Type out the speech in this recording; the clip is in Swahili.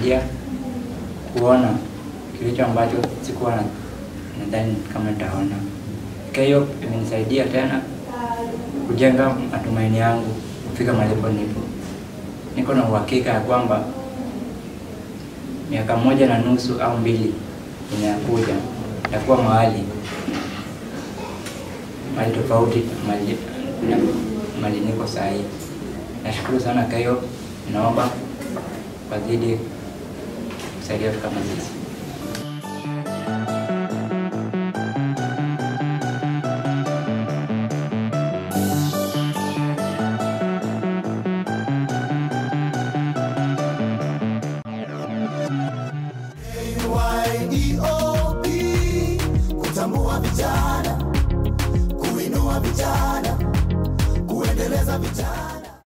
imenisaidia kuona kilicho ambacho sikuwa na nadhani kama nitaona. KYOP imenisaidia tena kujenga matumaini yangu kufika malipo nipo. Niko na uhakika ya kwamba miaka moja na nusu au mbili inayokuja nitakuwa mahali mahali tofauti na mahali na mahali niko saa hii. Nashukuru sana KYOP, naomba wazidi kusaidia watu kama sisi. YEOP kutambua vijana, kuinua vijana, kuendeleza vijana.